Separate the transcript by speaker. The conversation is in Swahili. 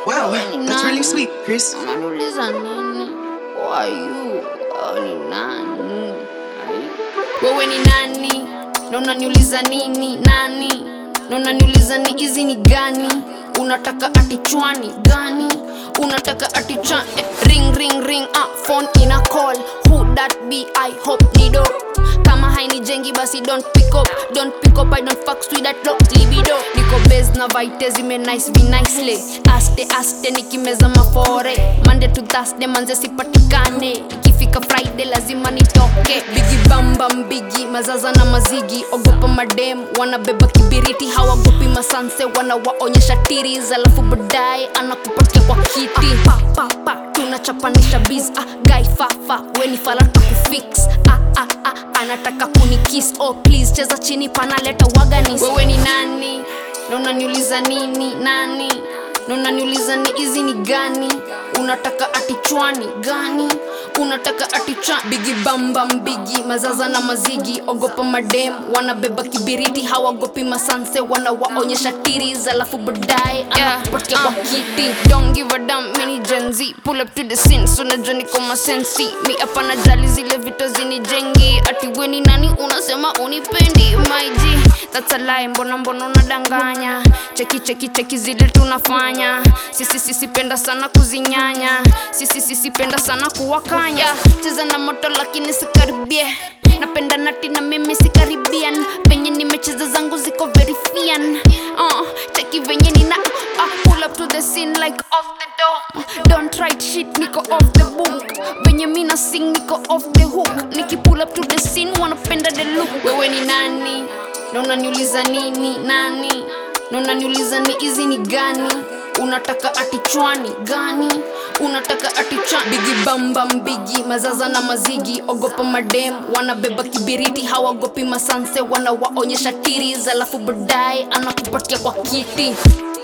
Speaker 1: Wow, that's really sweet, Chris.
Speaker 2: Unaniuliza nini? Who are you? Wewe ni nani? Ai. Wewe ni nani? Na unaniuliza nini? Nani? Na unaniuliza ni hizi ni gani? Unataka ati chwani gani? Unataka ati cha eh, ring ring ring ah, phone ina call. Who that be? I hope ni do. Kama hainijengi basi don't pick up, don't pick up. I don't fuck with that low libido. Niko base na vite zime nice be nicely. Aste aste nikimeza mafore. Monday to Thursday manze sipatikane. Ikifika Friday lazima nitoke. Bigi bamba mbigi mazaza na mazigi. Ogopa madem wanabeba kibiriti hawagopi masanse wanawaonyesha tiris alafu baadaye anakupatia kwa kiti. Pa, pa, pa, tunachapanisha biz ah, guy fafa weni fala tukufix ah, ah, ah, anataka kunikis oh please cheza chini panaleta waganis wewe ni nani na unaniuliza nini nani na unaniuliza ni hizi ni gani unataka ati chwani gani unataka ati cha bigi bamba mbigi mazaza na mazigi ogopa madem wanabeba kibiriti hawagopi masanse wanawaonyesha tiris alafu baadaye anakupatia kwa kiti don't give a damn mini Gen Z pull up to the scene so najua niko masensi mi hapa najali zile vitu zinijengi ati weni nani unasema unipendi my G that's a lie mbona mbona unadanganya cheki cheki cheki zile tunafanya sisi sisi penda sana kuzinyanya sisi sisi penda sana kuwakanya cheza na moto lakini sikaribie napenda nati na mimi sikaribian penye nimecheza zangu ziko verifian uh, cheki venye nina uh, pull up to the scene like off the door don't write shit niko off the book venye mina sing niko off the hook niki pull up to the scene wanapenda the look wewe ni nani na unaniuliza nini nani na unaniuliza ni hizi ni gani unataka ati chwani gani unataka ati cha bigi bamba mbigi mazaza na mazigi ogopa madem wanabeba kibiriti hawagopi masanse wanawaonyesha tiris alafu baadaye anakupatia kwa kiti